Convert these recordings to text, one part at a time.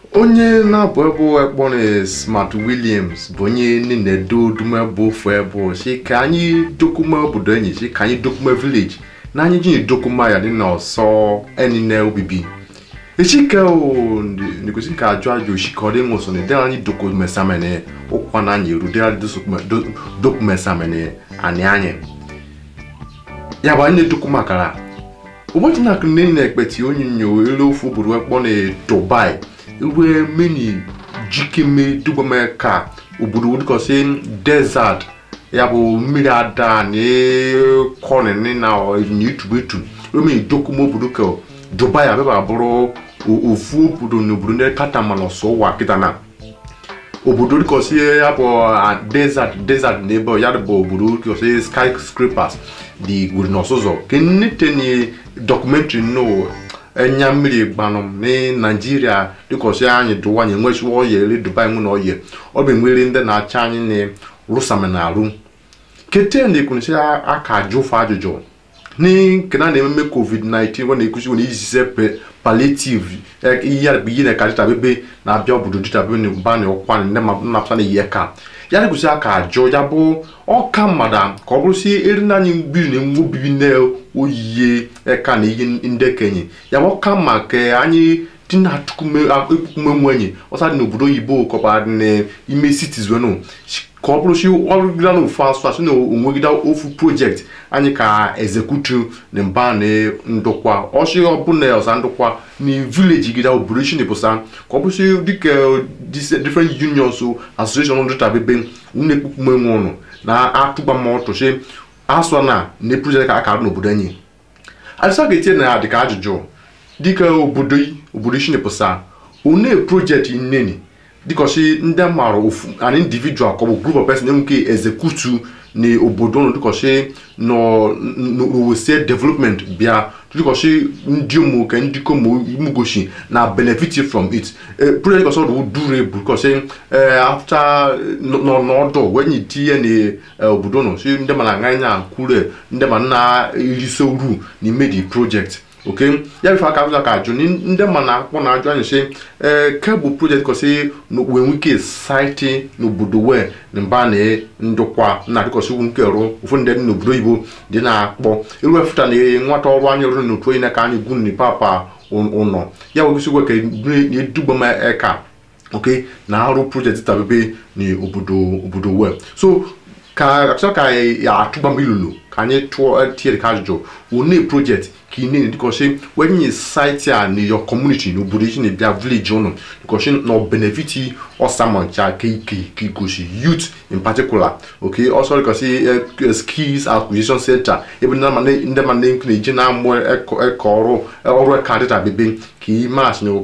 onye na-abụ ebe ekpọ na smart williams bụ onye na-edo dumebo ofu ebe si ka anyị dokume obodo enyi si ka anyị dokume village na anyị ji dokuma ya dị na ọsọ enine obibi echike negosi ka ajụ ajụ oshika ọ dị nwụsọ na ịdịra anyị dokumesamene ụkwa na anyị eru dịra dokumesamene anyị anyị ya bụ anyị na-edokuma akara ụbọchị na akụ nne na-ekpeti onyinyo elu ofu obodo ekpọ na dubai iwe meni jikeme dugbame ka obodo dịkọsị desert ya bụ mmiri ada na kọnịnị na etubu etu omeni dokuma obodo ka dubai abịaba bụrụ ofu obodo na obodo ndị kata ma n'ọsọ ụwa kịta na obodo dịkọsị ya bụ desert desert na ebe ya bụ obodo dịkọsị skyscrapers dị gwuru n'ọsụzọ ke nnete dọkụmentrị nnọọ enya mmiri gbanụm na naijiria dịkọsị anyị dụwa anyị enwechiwa ọya ere dubai mụ na ọya ọ bụ enwere ndị na-acha anyị na rụsame na arụ kete na ekwunisi aka ajụ ụfụ ajụjụ nkena na-ememe covid-19 ọ na-ekwusi nwere izize palliative ihe bụ ihe na-eka dịta bebe na-abịa obodo dịta bebe na mba na ọkwa ndị nnapụta na ihe ka ya dịkwụsị aka ajụ ya bụ ọka mmadụ ka ọ bụrụsi eri na anyị mmiri na enwe obibi na oyiye eka na ihe ndị kenye ya bụ ọka mma ka anyị dị na ekpukume nwenye ọsa dị n'obodo oyibo kọba n'ime citizen ka ọ bụrụsi ọrụgide na ofu asụ asụ na onwegide ofu projekti anyị ka ezekutu na mba na ndokwa ọsị ọbụla ọsa ndokwa na vileji gida obodo isi na-ebusa ka ọ bụrụsi dịka different unions association dịta bebe unu ekpukume nwe ụnụ na-atụgba ma ọtụchi asụ na na projekti ka akara n'obodo anyị adịsa ga-etinye na ya dịka ajụjụ dịka obodo obodo isi na-ebusa one projekti nneni dịkọsi ndị mara ofu an individual ka ọ bụ group of person enweke ezekutu na obodo nọ dịkọsi n'owese development bịa dịkọsi ndị ụmụ ka ndị komo imugoshi na benefit from it project dịkọsi ọdụ dure bụ dịkọsi after n'ọdụ wenye tinye na obodo nọ si ndị mana anya anya kwure ndị ma na erisi uru n'ime the project ok ya bife aka ụzọ ka ajụ ndị ma na akpọ na ajụ anyị sị ee kebụl projekt kọsị wee nwike saịtị n'obodo wee na mba na ndokwa na adịkọsị ugwu nke rụ ụfọdụ ndị dị n'obodo oyibo dị na-akpọ iruefụta na nwata ọrụ anyị rụrụ n'otu onye na-aka anyị gwu na papa ụnọ ya wegosi gwe ka na-edugba m eka ok na arụ projekti tabebe na obodo obodo wee so ka achọ ka ya atụgba m ilulu ka anyị tụọ tiere ka ajụjụ one project ka ị na-ene dịkọsị wenye site a na your community n'obodo isi na-ebịa village ụnụ dịkọsị na benefiti ọsamancha ka ike igosi youth in particular ok ọsọ dịkọsị skills acquisition center ebe ndị ma na-eji na-amụ eke ọrụ ọrụ eka dịta bebe ka ịmasị na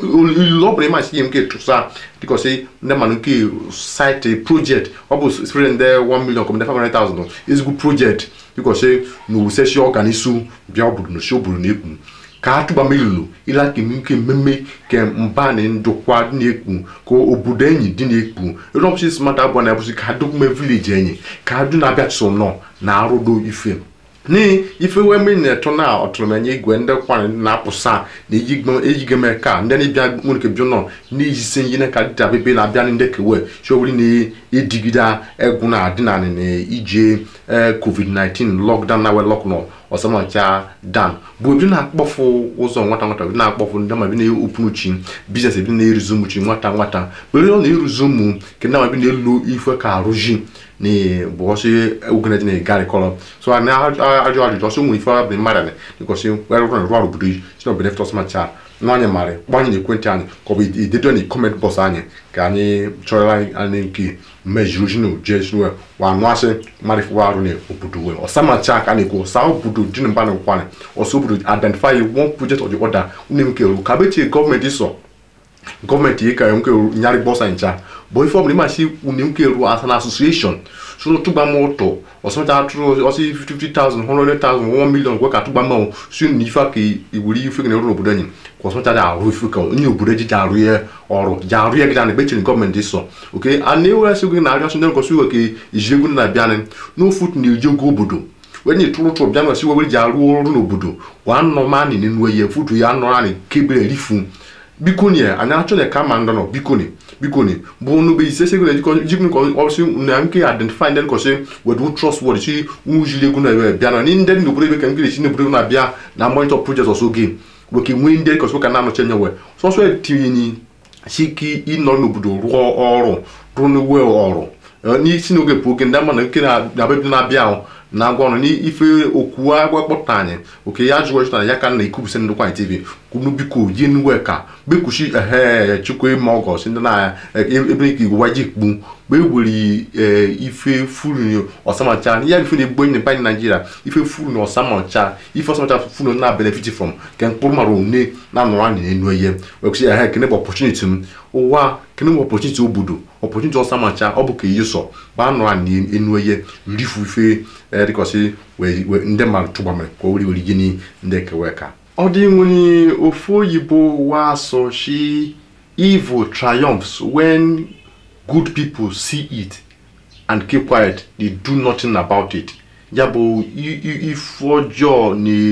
ilu ọ bụla ịmasị ihe nke tụsa dịkọsị ndị ma nke site project ọ bụ spere ndị 1 million kọmde 500,000 ezigbo project dịkọsị na owusechi ọganisu bịa obodo n'osi obodo na-ekwu ka a tụba melulu ịla ka nke mmemme ke mba na ndokwa dị na-ekwu ka obodo enyi dị na-ekwu rọpụsi smart abụọ na abụsị ka dokume vileji enyi ka a dụ na-abịa so nọ na arụdo ife n'ihi ife wee mmiri na-eto na ọtụrụmenye igwe ndị kwanyị na-apụsa na ejigeme ka ndị na-ebịa nwere bịa nọ n'ijisi ihe ka dịta bebe na-abịa ndị kewe chioweri na-edigide egwu na adịnanị na ije covid-19 lockdown na we lockdown ọsamacha dan bụ ebi na-akpọfụ ụzọ nwata nwata ebi na-akpọfụ ndị ma ebi na-eopunuchi biznes ebi na-eruzi ụmụchi nwata nwata bere ọ na-eruzi ụmụ ke ndị ma ebi na-elu ife ka arụji na bọsị ogeneji na gari kọrọ so a na-ajụ ajụjụ ọsọ nwere ife bụ mmadụ dịkọsị were rụrụ rụọ obodo si na benefit ọsamacha na anyị marị gbanye na ekwentị anyị ka ọ bụ idedo na kọment bọs anyị ka anyị chọrọ anyị nke mejuru jinu jesue wa anụ asị marịfụwa arụ na obodo wee ọsamacha ka a na-ekwu ọsa obodo dị na mba na nkwanị ọsọ obodo identify one project of the other une nke ru ka betie gọọmenti sọ gọọmenti ka nke nyarị bọsa ncha bụ ife ọbụla ịmasị une nke ru as an association so tụgba m ụtọ ọsọmcha atụrụ ọsị 50,000 100,000 1 million gwe ka tụgba m si na ife ka iwuri ife gị na-eru n'obodo anyị ka ọsọmcha dị arụ ife ka onye obodo ji ji arụ ya ọrụ ji arụ ya gị na ekpechiri gọọmenti sọ oke a na-ewe asị gị na arịọ sị ndị nkọsị iwe ka iji egwu na-abịanị n'ofu na-eji ogo obodo wenye tụrụ tụrụ bịa nwesị wewere ji arụ ọrụ n'obodo wa nọ mani n'enu ya futu ya nọ anyị kebere rifu biko ni anyị achọ na ka ma ndọ nọ biko ni biko ni bụ n'obe ise sego na jikọ jikọ ka ọsị na nke identify ndị nkọsị wedu trust word si nwujili egwu na ewe bịa na ni ndị n'obodo ebe ka nke na-esi n'obodo na-abịa na monitor project ọsọ oge weke nwee ndị nkọsị ka na-anọchi anya we sọsọ etinye ni siki ịnọ n'obodo rụọ ọrụ rụọ n'uwe ọrụ n'isi n'oge bụ oge ndị ama na nke na-abịa na-abịa ahụ na-agwa ọrụ n'ife okwu agwa kpọta anyị oke ya jụọ chụtara ya ka na ikwubisi ndị kwanyị tv kwunu biko yi nwe ka bekwuchi ehe chukwu ma ọgọ si ndị na ebe nke igwe waji kpu mgbe ewere ife furu ọsamacha ya ife na-egbu enyi na naijiria ife furu na ọsamacha ife ọsamacha furu na benefit from ke mkpụrụ mara one na anọrọ anyị n'enu ihe wekwuchi ehe kene bụ opportunity m ụwa kene bụ opportunity obodo opportunity ọsamacha ọ bụ ka ihe sọ bụ anọrọ anyị n'enu ihe rifu ife dịkọsị ndị mmadụ tụgbamere ka o weri weri gịnị ndị kewe ka ọ dị nwere ofu oyibo wa so shi evil triumphs when good people see it and keep quiet they do nothing about it ya bụ ife ọjọọ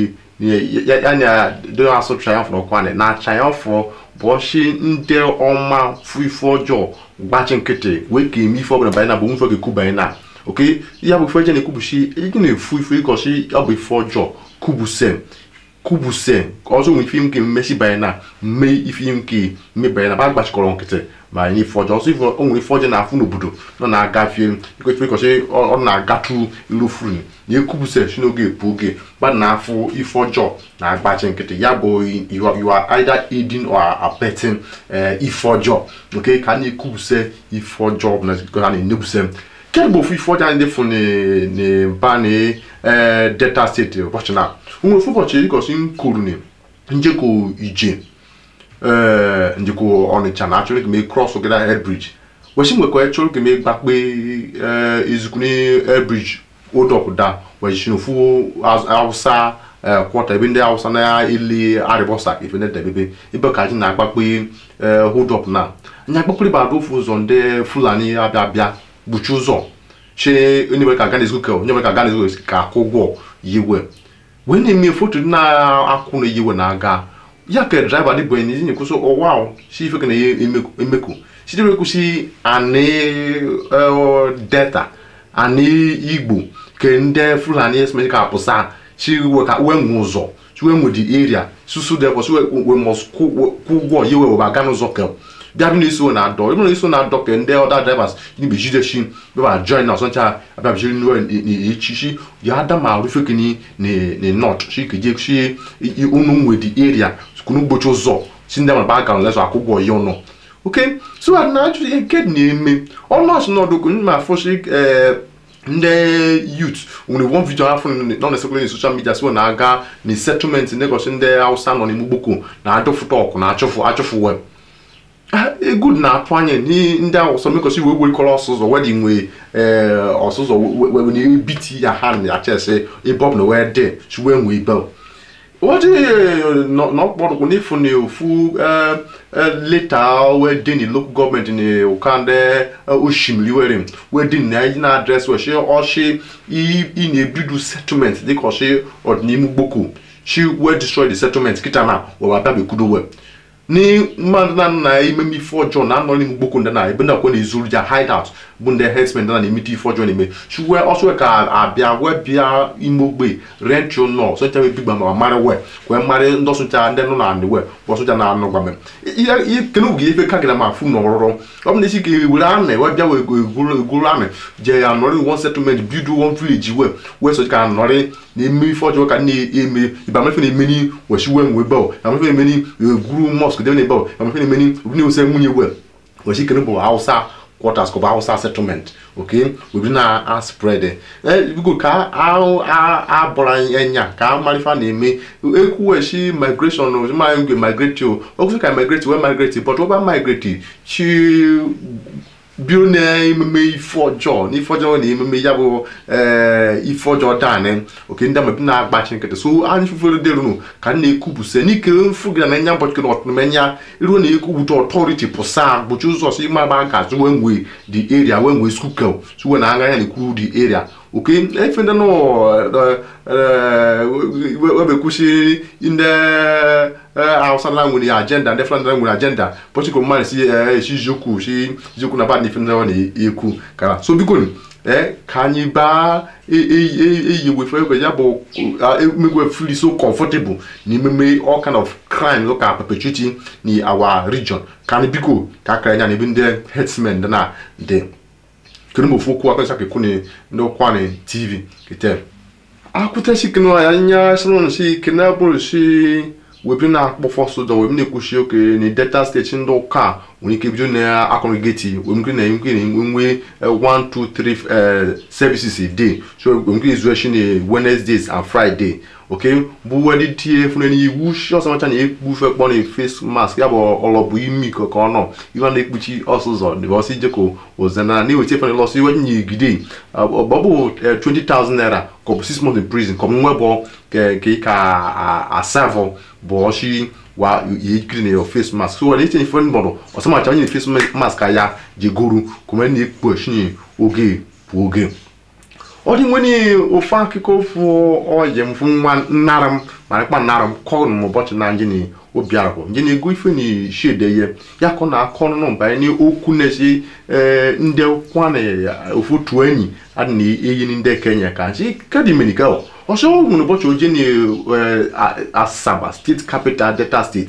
ya na don asụ triumph n'ọkwa na triumph bụ ọchị ndị ọma fụ ife ọjọọ gbachi nkịtị wee ka eme ife ọbụla banye na bụ nfe ga-ekwu banye na oke ya bụ ife ọjọọ na-ekwubuchi ị na-efu ife ịkọchi ọ bụ ife ọjọọ kwubuse kwubuse ọzọ nwere ife nke mmesi banye na mee ife nke mmebanye na ba gbachikọrọ nkịtị ma anyị ife ọjọọ ọzọ ife o nwere ife ọjọọ na-afụ n'obodo nọ na-agafie ife ịkọchi ọ na-agatu ilu furu na ekwubuse si n'oge epu oge ba na-afụ ife ọjọọ na-agbachi nkịtị ya bụ you are either aiding or abetting ife ọjọọ nke ka a na-ekwubuse ife ọjọọ bụ na ha na-enebuse kedụ bụ ofu ife ọjọọ anyị defu n'ba na delta steeti ụbọchị na nwere ofu ụbọchị dịkọsị nkuru na njekọ ije njekọ ọnịcha na achọrọ ka mee krọs gada airbriji wesi nwekọ chọrọ ka mee gbakpe ezukuni airbriji odọpụda wesi n'ofu awụsa kwọta ebe ndị awụsa na-ele arịbọsa ife ndị debebe ebe ka ji na-agbakpe hodop na anya gbakpere bụ adụ ofu ụzọ ndị fulani abịa abịa gbuchi ụzọ chi onye nwere ka gaa n'ezigo ka onye nwere ka gaa n'ezigo ka akwụ ụgwọ yiwe wee na-eme foto dị na-akwụ na yiwe na-aga ya ka draiva dị bụ enyi kwụsị ụwa si ife ka na-emeku site kwụsị anị delta anị igbo ke ndị fulani esmesi ka apụsa si ka wee nwe ụzọ si wee nwe di area susu depọ si wee mọs kwụ ụgwọ yiwe wee aga n'ụzọ kel bịa bụ na-eso na adọ ebe na-eso na adọ ka ndị ọda drivers n'ibe jideshi bịa join na ọsọcha abịabijiri n'echichi ya ada ma rufe kini na not shi ka je shi unu nwe di area kunu gbochi ụzọ si ndị mara gara lesọ akwụkwọ ya ọnụ oke so a na ajụ ihe nke na-eme ọnụ asụ n'ọdụ ma fọshi ndị youth nwere one video afọ nọ na sekụlụ social media si na-aga na settlement ndị ndị hausa nọ n'ime gboko na adọfụta ọkụ na achụfụ achụfụ web egwu na-atụ anya ndị ahụ ọsọ mekọsi wee werikọrọ ọsụzọ wedi nwe ọsụzọ wee ebiti ya ha na achịsị ebe ọ bụla wee dị si wee nwee bel wọ́n n'ọkpọrọkpọ n'efu na ofu leta wee dị na local gọọmenti na ụka ndị osimiri were wee dị na na adres wee shi ọchị ị na-ebido settlement dịka ọchị ọdịnihu gboko shi wee destroy the settlement kịta na wee abịa bekudo wee ni mmadụ na na ememe ife ọjọọ na anọ n'ime gboko ndị na ebe ndị akwa na-ezuru ja hideout bụ ndị herdsmen ndị na na-emete ife ọjọọ na-eme chue ọsọ ka abịa wee bịa ime ogbe rent your nọ sọcha wee bigba ma mara wee kwee mmarị ndị ọsụcha ndị nọ na anị wee bụ ọsụcha na anụ gwame ihe kene oge ife ka gịra ma fụ na ọrụrụ ọ bụ na isi ka were anị wee bịa wee egoro anị je ya nọrị one settlement bido one village wee wee sọcha ka nọrị na-eme ife ọjọọ ka na-eme ibamefe na-emeni wechi wee nwee bel amefe na-emeni egwuru mosque debe na bel amefe na-emeni obi na-ose nwunye wee wechi kene bụ hausa quarters ka ọ bụ hausa settlement ok obi na a spread biko ka abụrụ anya ka amarifa na-eme ekwuwechi migration ma ngwe migrate o okwụsị ka migrate wee migrate but ọba migrate chi biro na-ememe ife ọjọọ n'ife ọjọọ na ememe ya bụ ife ọjọọ daanị oke ndị amabi na-agbachi nkịtị so anyị fufere derunu ka m na-ekwupụsa n'ike mfu gị na nya mbọchị na ọtụmenya iruo na ekwupụta ọtọriti pụsa gbochi ụzọ si ịma gba nka wee nwee di area wee nwee skukel suwe na anya na-ekwu di area oke efe ndị nọ webekwusi ndị hausa na nwere agenda ndị fulani na nwere agenda bọchị ka mmadụ si esi eziokwu si eziokwu na ba na ife ndị ọ na-ekwu kara so biko ee ka anyị baa eyi wefe egwe ya bụ emegwe feel so comfortable na ememe all kind of crime ụka perpetuating in our region ka anyị biko ka akara anya na ebe ndị herdsmen dị na dị kedu mgbe ofu okwu akọsa ka ekwu ndị ụkwanị tv kete akwụtachi kene anya sịrị si kene bụrụ si webe na-akpọfọ soja webe na-ekwuchi oke na delta steeti ndị ụka nwere ike bido na akọnọgeti wee nke na-enwe na-enwe 1 2 3 services a day so wee nke izu echi na wednesdays and friday oke bụ wedi tie fune n'iwu shi ọsọmacha na-ekpufe kpọ na face mask ya bụ ọlọbụ imi ka ọ nọ iwe na-ekpuchi ọsụzọ dịbọsị jeko ozena na-eweta fene lọsọ iwe nyigide ọ bụ 20,000 naira ka ọ bụ 6 months in prison ka ọ bụ nwebọ ka ị ka asavọ bụ ọchị wa yekiri na your face mask so wale itinye fone bọdụ ọsọmacha onye face mask ya jegoru kuma na-ekpu echinye oge bụ oge ọ dị nwere ofe akụkọ ofu oyi m fụ nwa nnara m ma kpa nnara m kọrọ m ụbọchị na njeni obiara bụ njeni ego ife na shede ye ya kọ na akọ nụ banye n'okwu na-esi ndị kwana ofu otu enyi adị na eyi ndị kenya ka nsi kedi menika ọsọ nwere ụbọchị oje na asaba steeti capital delta steeti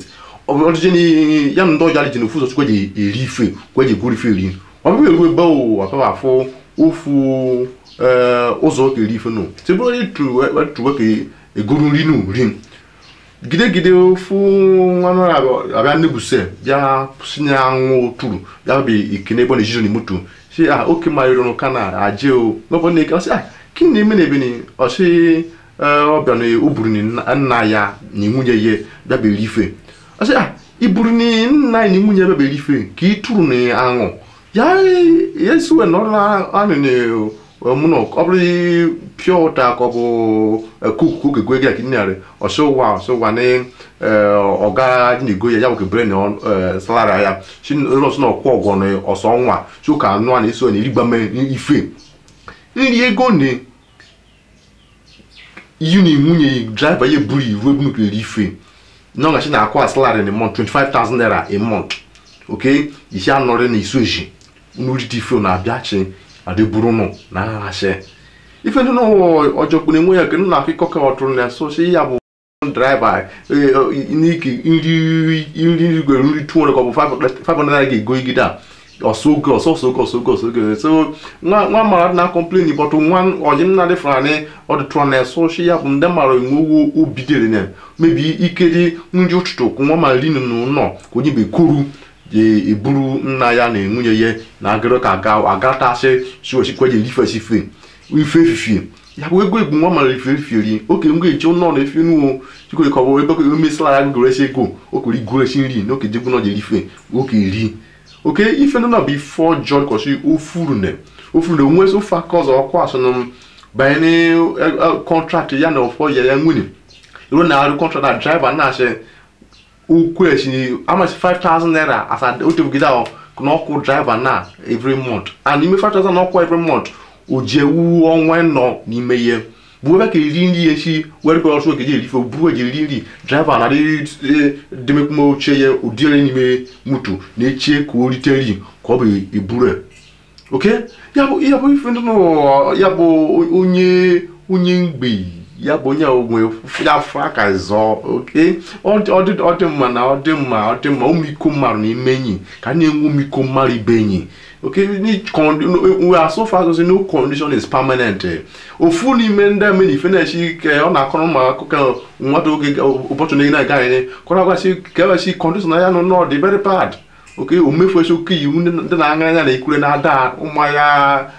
ọjije ya na ndị ọjọọ dị n'ofu ụzọ chukwu eji eri ife kweji gwuru ife eri ọ bụghị eru ebe o ọtọba afụ ofu ụzọ oke eri ife nụ tebụl onye tuwe ka egoro nri nụ ri gidegide ofu nwa abịa nebuse bịa sinye anwụ turu ya bụ ikene ebe ọ na-ejizo na moto si a oke marịrị n'ụka na aje o n'ọbụ na eke ọsị a ka na eme na ebe ni ọsị ọbịa na o buru nna ya na nwunye ya bịabere ife ọsị a iburu na nna ya na nwunye ya bịabere ife ka ị tụrụ na aṅụ ya esiwe nọrọ anụ na mụnọ ọ bụrụ pure water ka ọ bụ kuku oge gwe gị akị narị ọsị ụwa ọsị ụwa na ọga dị na-ego ya ya nwoke bere na salari ya si ọsị na ọkwụ ọgwọ na ọsọ ọnwa si ụka anụ a na-eso na erigba ife nri ego na iyi na nwunye draiva ya buru iwu ebu nke eri ife na ọgachi na-akwa salari na month 25,000 naira a month oke isi anọrị na isu eji n'orite ife na-abịachi adịburu nụ na aghasị ife ndị n'ụwa ọjọkpụ na-enwe ya ke na akụkọ ka ọ tụrụ na so si ya bụ draiva n'ike nri nri igwe nri 200 ka ọ bụ 500 naira ga-ego igide a ọsọgo ọsọsọgo ọsọgo ọsọgo so nwa mara na complain bọtụ nwa ọjị nna dị fụrani ọdịtụrụ na eso shi ya bụ ndị mara enwe obi dịrị na mebi ike dị nri ụtụtụ nwa ma ri n'ụlọ ka onye bekuru je eburu nna ya na nwunye ya na agịrị ka aga agatasị siwesikwe je rifesi fe ife efifie ya bụ ego egbu nwa mara ife efifie ri oke ngwa eche ụlọ na efe nuwo chikwere ka ọ bụ ebe ka emesịla ya gụresi ego okere igoresi nri na oke jegbu na je rife oke ri oke ife ndị na bụ ife ọjọọ kọsi ofuru na ofuru na onwe ofe aka ọzọ ọkwa asụnụ banye kọntraktị ya na ọfọ ya ya nwunye ruo na arụ kọntraktị na draiva na-asị ukwu esi amasị 5000 naira as a otebugide ahụ na ọkwụ draiva na every month and ime 5000 na ọkwụ every month o ji ewu ọnwa nọ n'ime ihe bụ ebe ka eri nri esi were kwa ọsọ okeji erife buru eji eri nri draiva na demekpume oche ya ụdịre n'ime moto na-echie ka o rite nri ka ọ bụ eburu oke ya bụ ya bụ ife ndị ya bụ onye onye mgbei ya bụ onye onwe ya afọ aka zọọ oke ọ dị mma na ọ dị mma ọ dị mma ụmụiko mmadụ n'ime enyi ka na-enwe ụmụiko mmadụ ibe enyi oke we are so far as no condition is permanent ofu n'ime ndị ame na ife na-esi ike ọ na-akọrọ ụmụ akụkọ nwata oge ụbọchị na na-aga anyị kọrọ agwasị ka ewesi condition ya nọ nọ dị very bad oke omefu esi oke iwu ndị na-aṅa anya na ekwure na-ada ụmụahịa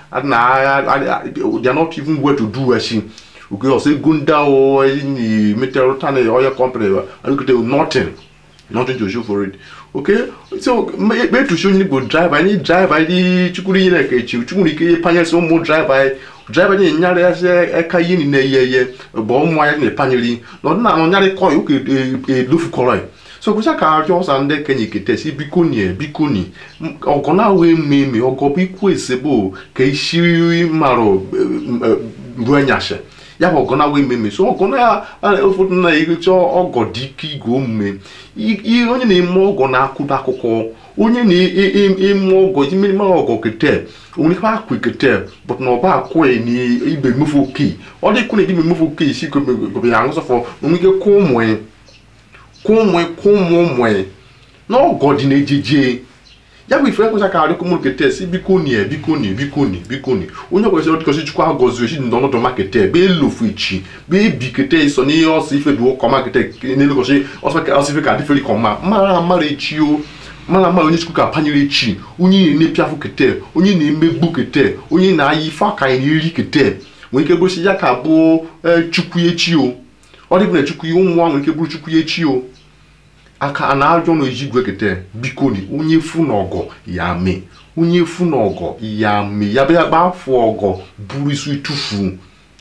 na they are not even where to do esi oke ọsọ ego ndị ahụ enyi metere ụta na oil company alụkete nothing nothing to show for it okay so ekpetusi onye igbo driver anyị driver anyị chukwuru ihe na-eke echi chukwuru ike panyesi ụmụ driver anyị driver anyị nyara ya si eka ihe niile eye eye bụ ụmụ anyị na-epanyeri na ọdịna nyarị kọị ụka edofukọrọ so kwụsị ka arịọ ọsa ndị kenye ketesi biko nie biko ni ọgọ na-awụ eme eme ọgọ bụ ikwu esebo ka isi marụ ruo nyashe ya bụ ọgọ na-awa ememe so ọgọ na ụfọdụ na-erecha ọgọ dị ike igwe omume ihe onye na-eme ọgọ na-akwụdo akụkọ onye na-eme ọgọ ime ọgọ kete onwere ife akwa kete but na ọba akwụ na ibe mefu oke ọ dịkwu na ibe mefu oke isi gobe ya ṅụsọfọ onwe ike kwụ ụmụ kwụ ụmụ kwụ ụmụ ụmụ na ọgọ dị na-ejeje ya bụ ife ekwesị ka arịkọ mụrụ kete si biko ni biko ni biko ni biko ni onye kwesịrị ọdịkọsị chukwu agọzi ochi ndị ọnọdụ makete be elofu ichi be ebi kete so n'ihe ọsọ ife dị ụkọ makete n'elekọsị ọsọ ife ka adịfere ka ọma mara amara echi o mara amara onye chukwu ka apanyere echi onye na-epiafụ kete onye na-emegbu kete onye na-aya ife aka anyị na-eri kete nwere ike gosi ya ka bụ chukwu echi o ọ dịbụ na chukwu ihe ụmụ nwere ike bụrụ chukwu echi o aka a na-ajọ na eji igwe kete biko ni onye fu na ọgọ ya mee onye fu na ọgọ ya mee ya bịa gba afọ ọgọ buru isi tufu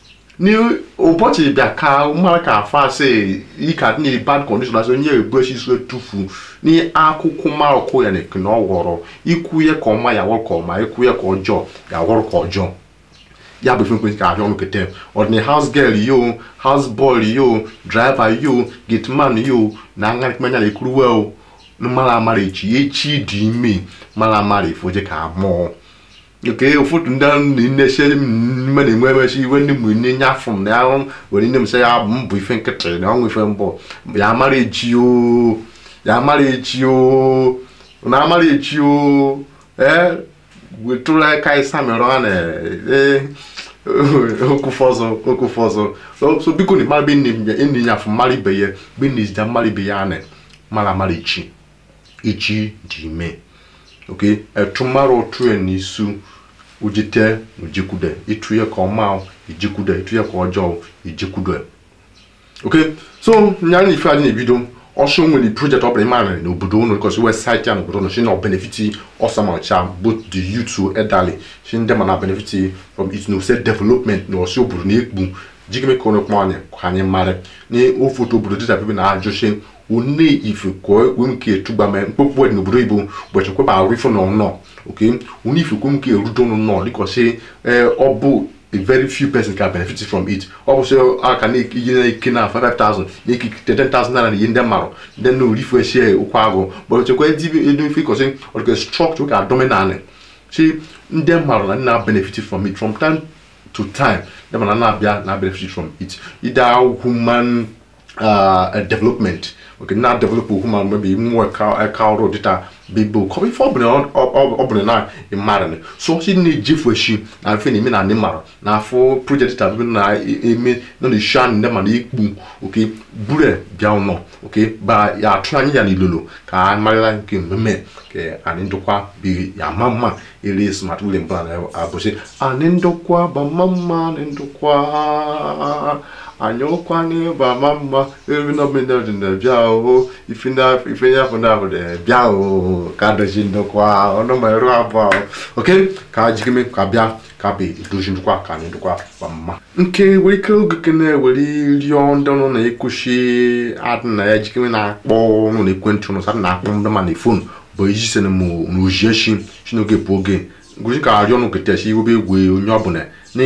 n'ụbọchị bịa ka mara ka afọ asị ịka dị na bad condition asị onye ebu esi isi tufu n'akụkụ marụkụ ya na ekene ọ ghọrọ ikwu ya ka ọma ya wọrọ ka ọma ikwu ya ka ọjọọ ya wọrọ ka ọjọọ ya bụ ife ka abịa ọnụ kete ọdịna house girl yo house boy yo driver yo gateman yo na aṅarịkpanya na-ekwuru wel mara amara echi echi dị ime mara amara efoje ka mụọ oke ụfọdụ ndị na-eche mme na-enwe emechi iwe ndị mgbe nne nye afọ m na ya were nne m sị ya mbụ ife nkịtị na ọnwụ ife mbọ ya mara echi o ya mara echi o na amara echi o ee wetụrụ aka ịsa mere ọ na ee okufọzọ okufọzọ so biko na mara be nne ya afọ mara ibe ya be nne zija mara ibe ya na mara mara echi echi dị ime oke etu mara otu n'isu ujite ujikwude ịtụ ya ka ọma ijikwude ịtụ ya ka ọjọọ ijikwude oke so nya na ife anyị na-ebido ọsọ nwere project ọ bụla ịmara n'obodo unu because website ya n'obodo unu shi na benefit ọsamacha both the youth elderly shi ndị ma na benefit from it no say development na ọsọ obodo na-ekpu jigime ka ọnụ kpọ anyị ka anyị mara na ofoto obodo dịta bebe na ajụshi one ife kọ ekwe nke etugba ma mkpokpu dị n'obodo igbo ụbọchị kweba arụ ife na ọnọ oke one ife kwe nke erudo nọ dịkọsi ọ bụ a very few persons can benefit from it ọ bụ sị aka na-ekinye na-eke na 5000 na-eke 10000 naira na ihe ndị mmarụ ndị na orifu eshie ụkwụ agụ but chekwa edu ife kọsị ọdịka structure ka dominant si ndị mmarụ na na benefit from it from time to time ndị mana na-abịa na benefit from it either human uh, development okay na develop human maybe nwa ka ọrụ dịta bibo kọ ife ọbụla na ịmara so si na-ejefu echi na mfe na-eme na ndị mara na afọ project dịta bibo na-eme nọ na isha ndị ma na ikpu oke bure bịa ụnọ oke ba ya atụ anya ya n'ilolo ka a marịla nke mmemme ka anyị ndokwa bi ya ma mma ere smart wile mbụ na abụsị anyị ndokwa ba mma mma anyị ndokwa anyị ọkwa n'ịba ma mma eri nọmịnal na bịa o ife ya afọ na ahụ bịa o ka dozi ndokwa ọnụmerụ abụọ oke ka jikeme ka bịa ka bụ edozi ndokwa ka anyị ndokwa ba mma nke were ike oge kene were rịọ ndị ọnụ na ekwuchi adị na ya jikeme na-akpọ ọnụ na ekwentị ụnụ sadị na-akpọ ndị ma na fon bụ iji sene m n'ojieshi si n'oge bụ oge ngozi ka arịọ ọnụ ketesi iwebe egwu onye ọbụla ní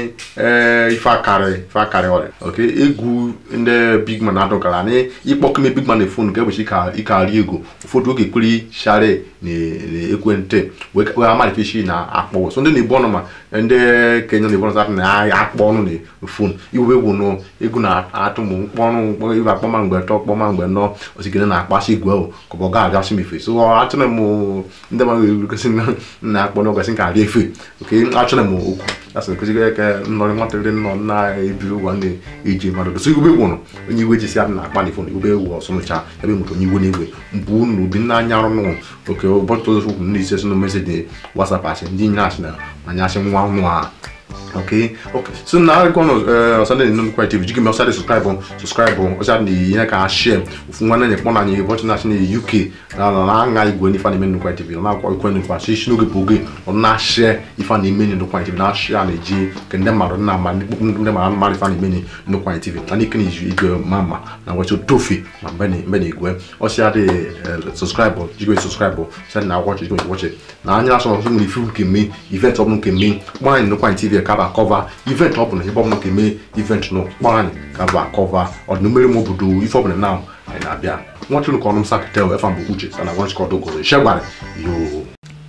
ife akarị ife akarị ọrịa ok egwu ndị big man adọgara ní ịkpọkeme big man fon nke ụbọchị ike arị ego ụfọdụ oge kweri share na ekwentị wee amalifeshi na akpọ so ndị na-ebu ọnụ ma ndị kenya na-ebu ọnụ na akpọ ọnụ na fon iwebe egwu nụ egwu na-atụ m mkpọ ọnụ ibe akpọma mgbe tọ kpọma mgbe nọ osikere na-akpasị igwe ahụ ka ọ ga-agasị m efe so achọrọ m ndị mmadụ gosi na-akpọ n'ọgasị nke arị efe ok achọrọ m okwu asị nkụzigo ya ka nnọrọ nwatakịrị nọ na-ebiri ụgwọ na-eji mmadụ doso igwe gwụrụ onye iwe jisi adị na-akpa na ifon igwe ewu ọsọnụcha ebe nwere onye iwe n'igwe mbụ unu obi nna anya arụ nụ oke ụbọchị ụzọ okwu ndị ise so na meseji wasap asị ndị nye asị na anya asị nwa nwa okay okay so na arịkọ nọ ọsọ ndị nnụnụ kwa tv jikọ ọsọ dị sọskraịbụ sọskraịbụ ọsọ dị ihe ka share ofu nwanne anyị kpọ na anyị ụbọchị na-asị na uk na na-aṅa igwe n'ife na-eme nnukwu tv ọ na-akwa ikwe nnukwu si isi n'oge bụ oge ọ na-share ife na-eme nnukwu tv na-share na-eji ke ndị mmadụ na ama ndị mmadụ mmadụ ife na-eme nnukwu tv na n'ike na-eji igwe ma mma na nwechị tofe ma mgbe na igwe ọsịa dị sọskraịbụ jikọ sọskraịbụ sị na akwọchị jikọ wọchị na anya asọ ọsọ nwere ife nke mme event ọbụla nke mme kpọọ anyị nnukwu tv tv ka ba kọva event ọ bụla ebe ọbụla ka eme event nụ kpọrọ anyị ka ba kọva ọdịnomere m obodo ife ọbụla na anyị na-abịa nwachụrụ ka ọnụ m sakitel efa mbụ uche sana gwanchikọdogozo shegwara yo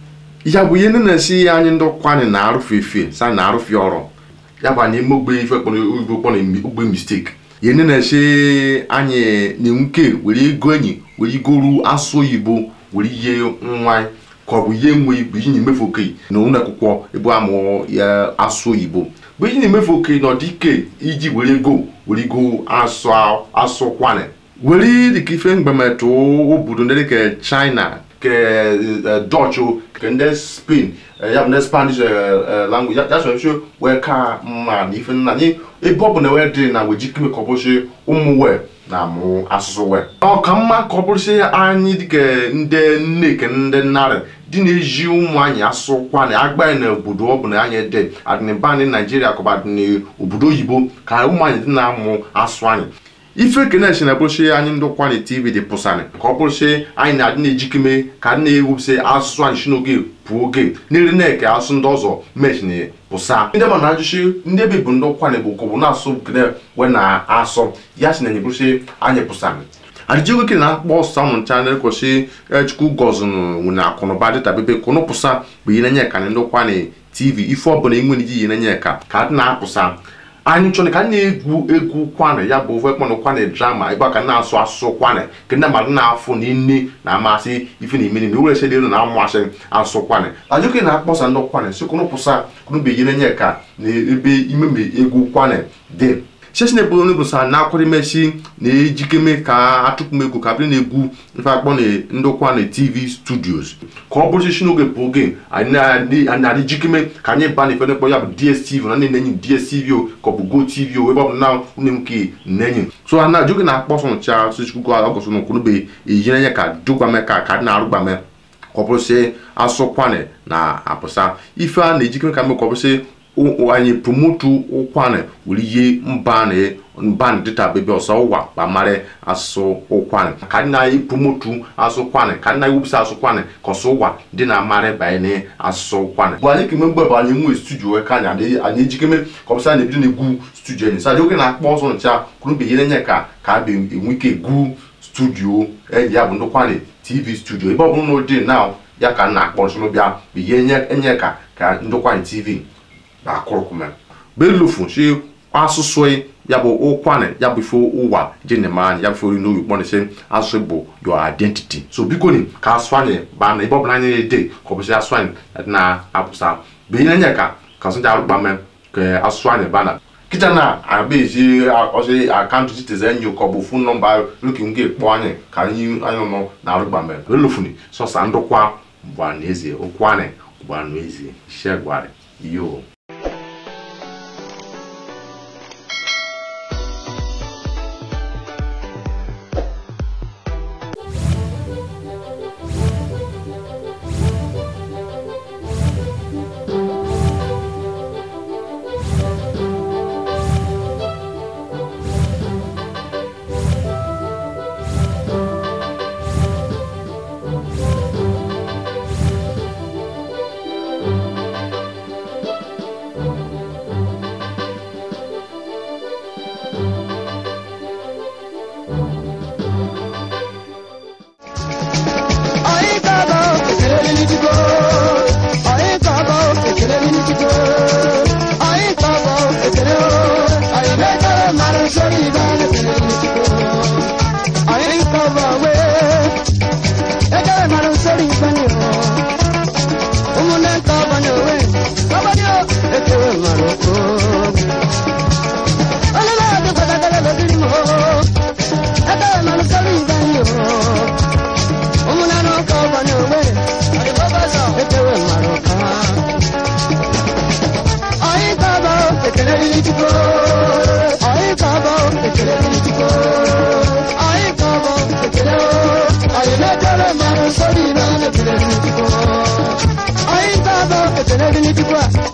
ya bụ ihe ndị na-esi anyị ndị ọkwa anyị na-arụfe efe sa na-arụfe ọrụ ya bụ anyị eme ogbe ife kpọrọ igbo kpọrọ ogbe mistake ihe ndị na-esi anyị na-enwuke were ego enyi were igoru asụ oyibo were ihe nwa ka ọ bụ ihe nwe bụ ihe na-emefu oke na ụlọ akwụkwọ ebe amụọ ya asụ oyibo bụ ihe na-emefu oke na ọdịike iji were ego were ego asụ asụ kwane were dịka ife mgbametụ obodo ndị dịka china ke dutch ke ndị spain ya bụ ndị spanish language ya so nso wee ka mma na ife nna anyị ebe ọ bụ na wee dị na wejikime ka ọ bụsị ụmụ wee na amụ asụsụ wee ọ ka mma ka ọ bụrụsị anyị dịka ndị nne ke ndị narị dị na-eji ụmụ anyị asụkwa na agba na obodo ọ bụ na anyị dị adịnịba anyị naijiria ka ọ bụ adịnị obodo oyibo ka ụmụ anyị dị na-amụ asụ anyị ife kenechi na bụrụsị anyị ndị kwali tv dị pụsarị ka ọ bụrụsị anyị na-adị na-ejikeme ka adị na-ewupụsị asụsụ anyị si n'oge pụọ oge n'iri na-eke asụ ndị ọzọ mechin pụsa ndị ma na-ajụsị ndị ebe bụ ndị kwali bụ kọbụ na-asụ kene wee na-asụ ya si na enye bụrụsị anyị pụsarị adịjego ke na-akpọ ọsọ ụmụ ncha na-ekwesị chukwu gọzụnụ na akụnụba dịta bebe kụnụ pụsa bụ ihe na-enye ka ndị kwali tv ife ọbụla enwere iji ihe na-enye ka ka adị na-apụsa anyị chọrọ ka na-egwu egwu kwane ya bụ ofe kpọnụ kwane drama ebe a ka na-asụ asụsụ kwane ka ndị mmadụ na-afụ na nne na-amasị ife na ime na ewere ese elu na-amasị asụ kwane ajụke na-akpọsa ndị kwane si kụnụ pụsa kụnụbe ihe na-enye ka na ebe imeme egwu kwane dị sesi na ebodo bụ sa na-akwado imesi na-ejikeme ka atụpụ egwu ka bụrụ na-egwu mfe akpọ na ndị kwa na tv studios ka ọ bụrụ si n'oge bụ oge anyị na-adị jikeme ka anyị ba na ife nekpọ ya bụ dstv na ndị na-enyi dstv o ka ọ bụ go tv o ebe ọ bụ na nwunye m nke na-enyi so a na ajụghị na-akpọ sọ ncha sịchukwu ọgọsọ na okwunube eji na-enye ka dụgbame ka ka dị na-arụgbame ka ọ bụrụ sị asụkwane na apụsa ife a na-ejikeme ka mee ka ọ bụrụ sị anyị promotu ụkwanị were ihe mbanị mbanị dịta bebe ọsọ ụwa kpamara asụ ụkwanị ka dị na promotu asụ kwanị ka dị na ewupụsị asụ kwanị ka ọsọ ụwa dị na amarị banye asụ kwanị bụ anyị keme mgbe bụ anyị nwee studio ka anyị anyị ejikeme ka ọ bụsị anyị ebido na-egwu studio anyị sa oge na-akpọ ọsọ ncha kwuru ihe na-enye ka ka a enwe ike egwu studio enyi ya bụ ndị kwanị tv studio ebe ọ bụrụ na ọ dị na ya ka na-akpọ nsọ bịa bụ ihe enye ka ka ndị kwanị tv akụrụkụme belufu si asụsụ ya bụ ụkwanị ya bụ ife ụwa jenemanya ya bụ ife ori n'oyi kpọrọ isi asụsụ bụ your identity so biko ni ka asụ anyị baa na ebe ọbụla anyị na-ede ka ọ bụsị asụ anyị na-apụsa bụ ihe nye ka ka asụ arụkpame ka asụ anyị baa na kịta na abịa ezi ọsị akaụntụ citizen nyo ka ọ bụ fon nọmba luki nke kpọọ anyị ka anyị anyị nọ na arụkpame belufuni sọsa ndụkwa bụ anụ eze ụkwanị bụ anụ eze shegwarị yo Sorry, no, no, no, no, no, no, no, no, no, no, no, no, no, no,